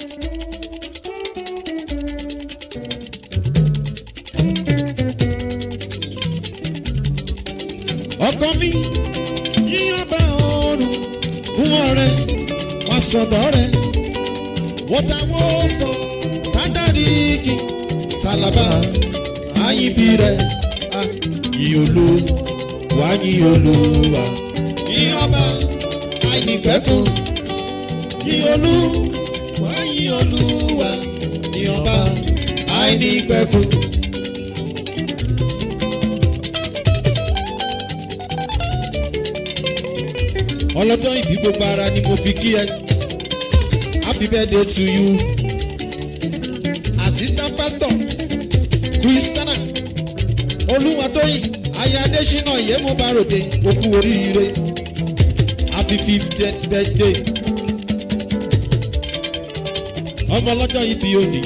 ọkọ mi yíyan bá ọrùn fún ọrẹ wá sọdọ rẹ wọ́n táwọn sọ tádàríkì sálábà àyìnbí rẹ ìyòló wá yíyòló wá yíyọba àìnípẹ̀kùn yíyòló wá yíyòló wá yíyọba àìnípẹ̀kùn. ọlọ́jọ́ ìbí gbogbo ara ni mo fi kí ẹ happy birthday to you assistant pastor christiana olúwatóyìn aya adésínà ìyẹ́mọ̀báròde okú oríire happy fiftieth birthday ọmọ ọlọ́jọ́ ìbí òní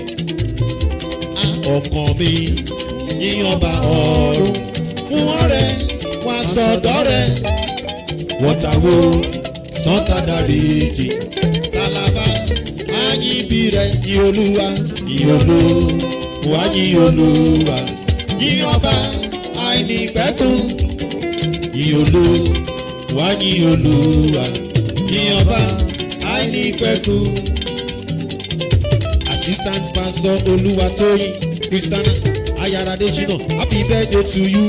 ọkàn mi yíyanba ọ̀run mú ọ̀rẹ́ wá sọ̀dọ̀ rẹ̀ wọ́tàwó sọ́tàdàríjì tálábà áyíbi rẹ̀ ìolúwa ìolú wá yíolúwa yíyọba àìnípẹ̀kùn ìolú wá yíolúwa yíyọba àìnípẹ̀kùn. assistant pastor olúwatóyìn christiana ayaradejina happy birthday to you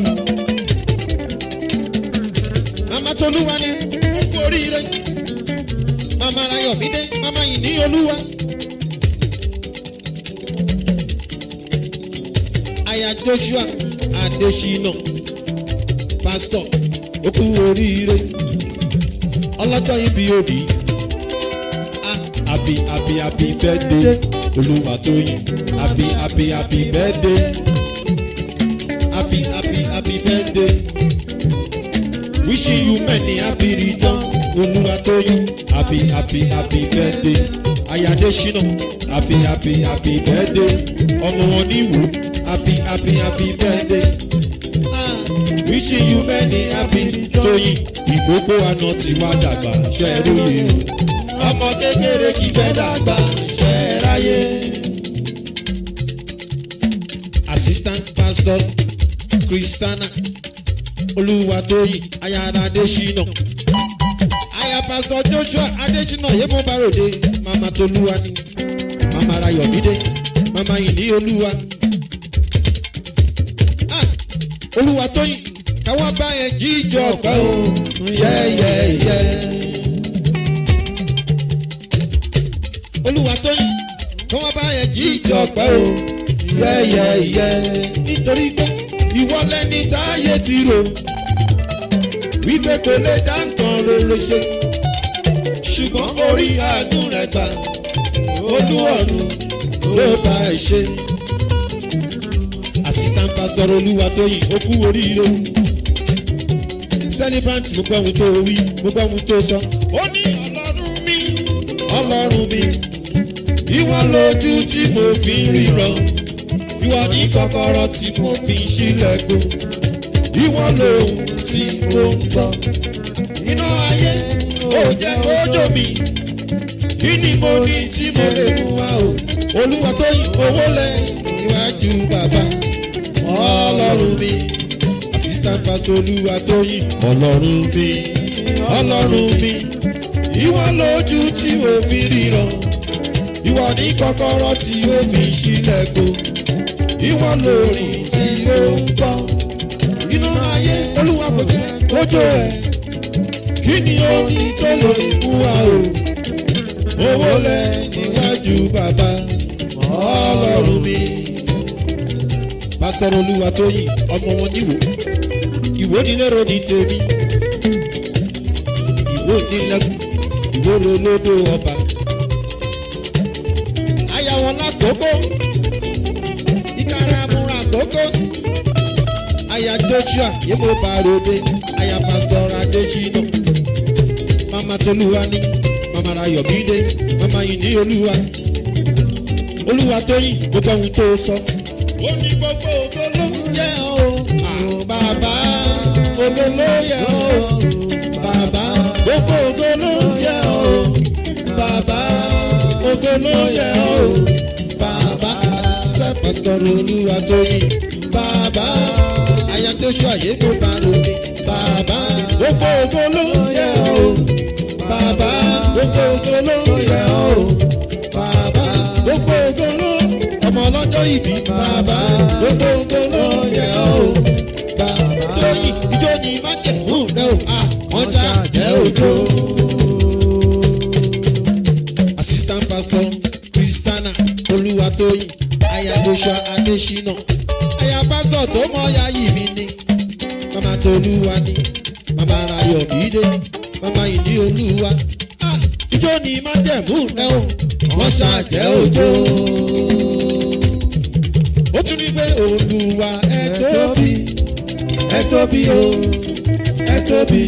mama tolúwa ni ó kú oríire mama rayọ̀mídé mama yìí ní olúwa. aya joshua adesina pastor ó kú oríire ọlọ́jọ́ ibi òbí happy happy happy birthday olúwatóyìn happy happy happy birthday happy happy happy birthday wishing you many happy return olúwatóyìn happy happy happy birthday ayadesina happy happy happy birthday ọmọ wọn ní ìwò happy happy happy birthday ah wishing you many happy tóyìn ìkókó àná tí wàá dàgbà ṣe é róye o ọmọ kékeré kì í fẹ́ dàgbà ṣe é ráyè. assistant pastor christiana olúwatóyìn ayára adésínà aya pastor joshua adésínà yémo barode mama tolúwa ni mama rayọmídé mama ìní olúwa ah olúwatóyìn káwọn bá yẹn jíjọ ọpẹ o yẹyẹyẹ olúwatóyìn káwọn bá yẹn jíjọ ọpẹ o yẹyẹyẹ nítorí pé ìwọ lẹni táyé ti rò wípé kò lè dá nǹkan rere ṣe ṣùgbọ́n orí àánú rẹ̀ gbà olúwọ̀run ló bá ẹ ṣe. assistant pastor olúwatóyìn ó kú oríire celebrant mo gbọ́ ohun tó wí mo gbọ́ ohun tó sọ. ó ní ọlọ́run mi ọlọ́run mi ìwọ lójú tí mo fi ń ríran ìwọ ní kọ́kọ́rọ́ tí mo fi ń ṣílẹ̀kùn ìwọ lòun tí mo ń gbọ́ iná ayé ò jẹ́ kójó mi kí ni mo ní tí mo lè mú wá o olúwa tó yin owó lẹ níwájú bàbá ọlọ́run mi assistant pastor olúwa tó yin ọlọ́run mi ọlọ́run mi ìwọ lójú tí mo fi ríran ìwọ ní kọ́kọ́rọ́ tí ó fi ṣílẹ̀kùn ìwọ lórí tí ó ń bọ́ iná ayé olúwa kò jẹ́ kójó ẹ̀ kí ni orin tó lò ikú wa o owó lẹ níwájú bàbá ọlọ́run mi. pásítọ̀ olúwa tó yìn ọmọ wọn níwò ìwò nílẹ̀rọ ní tèmi ìwò nílẹ̀kùn ìwò rolódò ọba aya wọn lákòókò ìkárà múra àkókò aya joshua yémo barode aya pastor adesina mama tolúwa ní mama rayọ̀mídé mama yìí ní olúwa olúwa tóyìn gbogbo ohun tó sọ. ó ní gbogbo ògo ló yẹ ọ́ àwọn bàbá olóló yẹ ọ́ bàbá gbogbo ògo ló yẹ ọ́ bàbá ògo ló yẹ ọ́ o bàbá àti pásítọ̀ olúwa tó yìn bàbá aya tó ṣọ àyè kó bá ròde bàbá gbogbo ògo ló yẹ ọ́ o bàbá gbogbo ògo ló yẹ ọ́ o bàbá gbogbo ògo ló ọmọ ọlọ́jọ́ ìbí bàbá gbogbo ògo ló yẹ ọ́ o bàbá tóyìn ìjọ ni má jẹ̀ mú rẹ o à wọ́n ta jẹ́ òjò. assistant pastor christiana olúwatóyìn aya joshua adesina aya pastor tó mọ ya yìí mi ni mama tolúwa ni mama rayọ bídé mama ìní olúwa Ah, ijó ni má jẹ̀mú rẹ o wọ́n ṣàjẹ́ òjò. ó tún ní pé olúwa ẹ tóbi ẹ tóbi o ẹ tóbi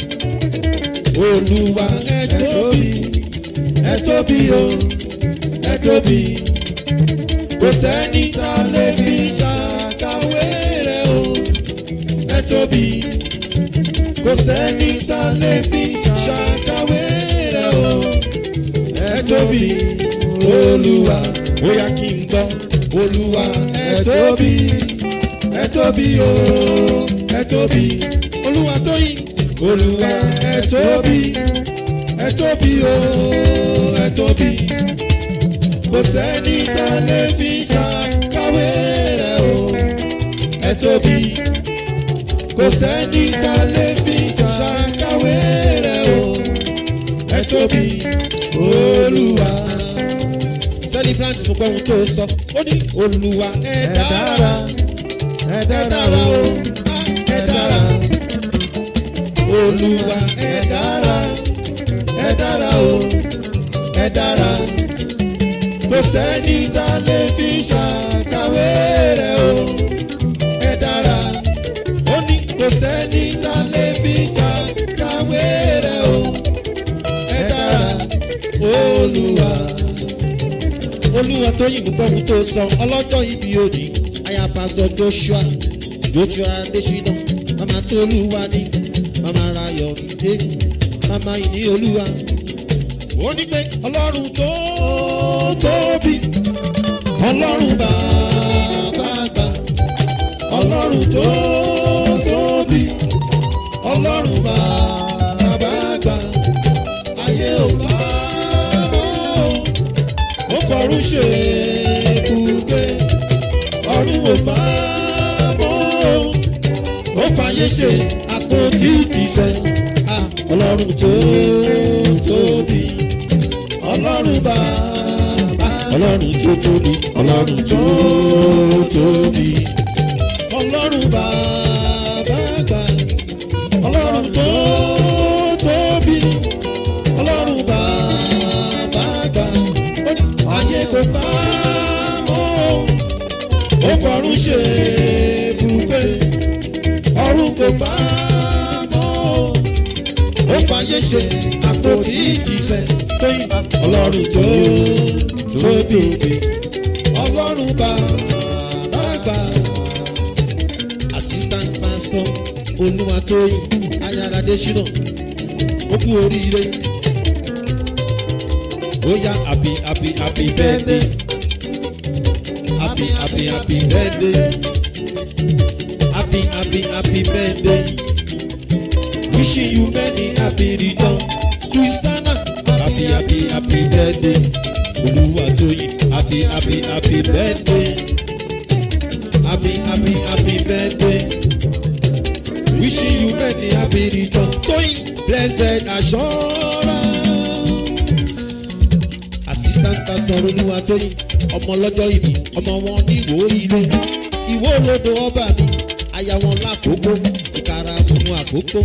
olúwa ẹ tóbi ẹ tóbi o ẹ tóbi kò sẹ́ni tá a lè fi ṣàkàwé rẹ̀ o ẹ tóbi kò sẹ́ni tá a lè fi ṣàkàwé rẹ̀ o ẹ tóbi olúwa ó yá kí n gbọ́ olúwa ẹ tóbi ẹ tóbi o ẹ tóbi olúwa tóyìn olúwa ẹ tóbi ẹ tóbi o ẹ tóbi kò sẹ́ni tá a lè fi ṣàkàwé rẹ̀ o ẹ tóbi kò sẹ́ni tá a lè fi ṣàkàwé rẹ̀ o ẹ tóbi olúwa. celebrant mo gbọ́ ohun tó sọ ó ní olúwa ẹ dára ẹ dára o ah, ẹ dára olúwa ẹ dára ẹ dára o ẹ dára kò sẹ́ni tá a lè fi ṣàkàwé rẹ̀ o ẹ dára ó ní kò sẹ́ni tá a lè fi ṣàkàwé rẹ̀ o ẹ dára olúwa olúwa tó yìnbọn gbọ́ ohun tó sọ ọlọ́jọ́ ibi òdì aya pásítọ̀ joshua joshua adesina mama tó olúwa ní mama rayọ̀ ìdè mama ìní olúwa ó ní pé ọlọ́run tó tóbi ọlọ́run bàbá àgbà ọlọ́run tó tóbi ọlọ́run bàbá àgbà ayé ò bá mọ́ ó fọ̀rún ṣe ibùgbé ọ̀run ò bá mọ́ ó fàyè ṣe àpótí ìtìsẹ̀ Ah, ọlọ́run tó tóbi ọlọ́run bàbá ọlọ́run tó tóbi ọlọ́run tó tóbi ọlọ́run bàbá àgbà ọlọ́run tó tóbi ọlọ́run bàbá àgbà ó ní ayé kò bá mọ́ ó fọ̀run ṣe ibùgbé ọ̀run kò bá mọ́ ó fàyè ṣe àpótí ìtìsẹ̀ tó yìn ọlọ́run tó tóbi ọlọ́run bàbá àgbà assistant pastor olúwatóyìn ayáradé ṣínà ó kú oríire ó yá happy happy happy birthday happy happy happy birthday happy happy happy birthday wishing you many happy return christiana happy happy happy birthday olúwatóyìn happy happy happy birthday happy happy happy birthday wishing you many happy return toyin blessed assurance assistant pastor olúwatóyìn ọmọ lọ́jọ́ ìbí ọmọ wọn ní ìwò ilé ìwò olódo ọba mi aya wọn lákòókò ìkara múnú àkókò.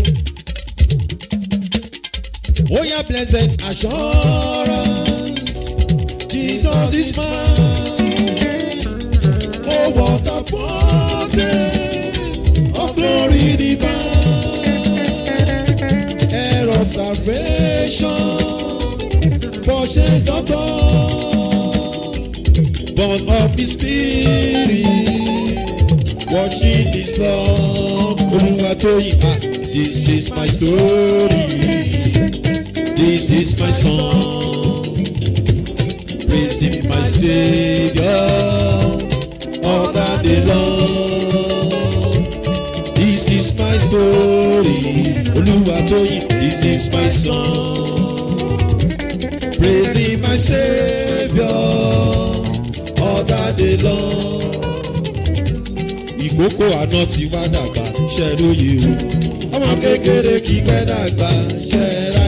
ó yá blessed assurance jesus is mine oh what a foretaste of glory divine heir of salvation purchased of God born of his spirit watching his blood olùwàtòyìn ah this is my story this is my song praising my saviour all the day long. This is my story, Olúwatóyìn, this is my song. Praising my saviour all the day long. Ìkókó àná ti wá dàgbà, ṣẹ́róye o. Ọmọ kékeré kí pẹ́ dàgbà, ṣẹ́ra